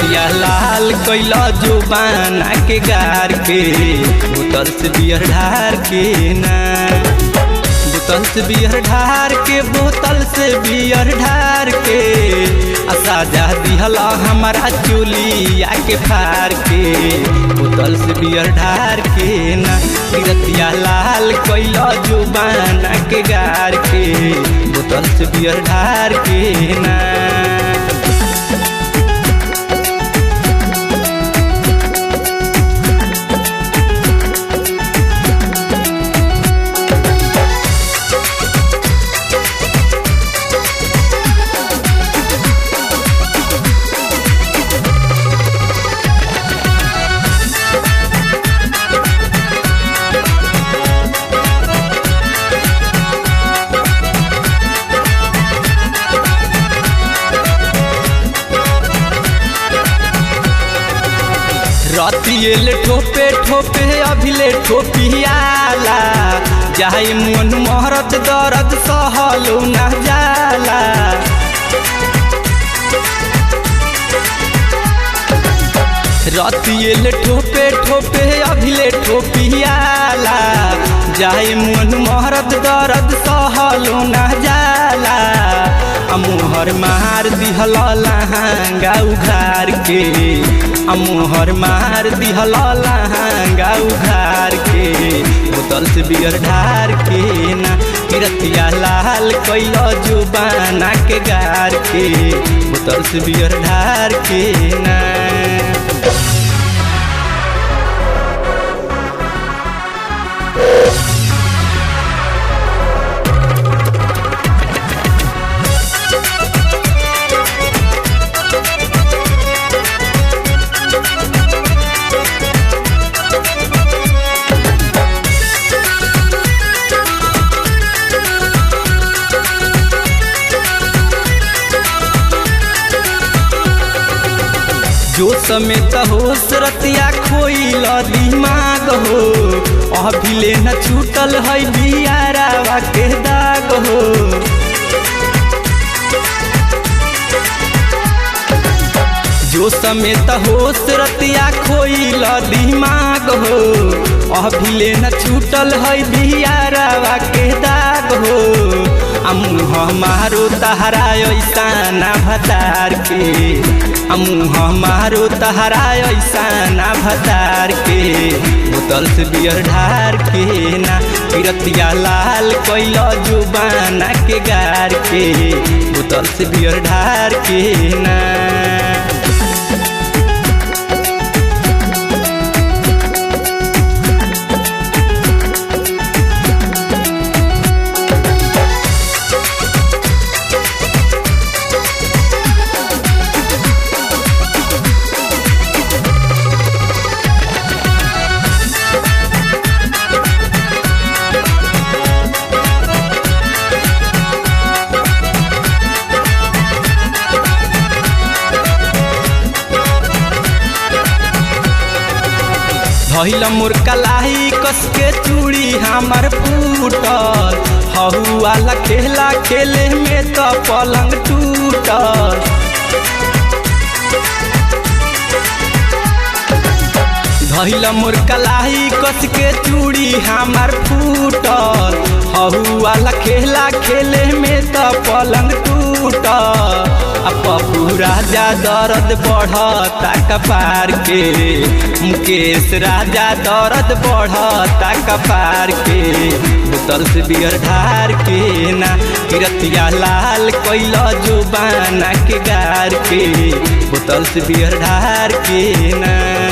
किरतिया लाल कैला जुबाना के गार के बोतल से बियर ढार के ना बोतल से बियर ढार के बोतल से बियर ढार के असाजा दिहला हमारा चुलिया के फार के बोतल से बियर ढार के ना किरतिया लाल कैला जुबाना के गार के बोतल से बियर ढार के ना रतियल ठोपे ठोपे अभिले ठोपियाला जाई मन मोहरत दर्द सहलो न जाला रतियल ठोपे ठोपे अभिले ठोपियाला जाई मन मोहरत दर्द सहलो न जाला मुहर मार दिहल लहंगा उघार के मुहर मार दिहल लहंगा उघार के बोतल से बियर ढार के ना किरतिया लाल कैल जुबाना के गार के बोतल से बियर ढार के ना जो समेत हो सरतिया खोइल दिमाग हो अभिले न छूटल है बियारावा के दाग हो जो समेत हो सरतिया खोइल दिमाग हो अभिले न छूटल है बियारावा के दाग हो अमुह मारो तहरा ऐसा ना भतार के अमुह मारो तहरा ऐसा ना भतार के बोतल से बियर ढार के ना किरतिया लाल कैल जुबाना के गार के बोतल से बियर ढार के ना धैल मोर कलाई कस के चूड़ी हमार फूटल हहुआला खेला खेले में तो पलंग टूटल धैल मोर कलाई कस के चूड़ी हमार फूटल हहुआला खेला खेले में तो पलंग टूटल पप्पू राजा दर्द बढ़ता कपार के मुकेश राजा दर्द बढ़ता कपार के बोतल से बियर ढार के ना किरतिया लाल कैल जुबाना के गार के बोतल से बियर ढार के ना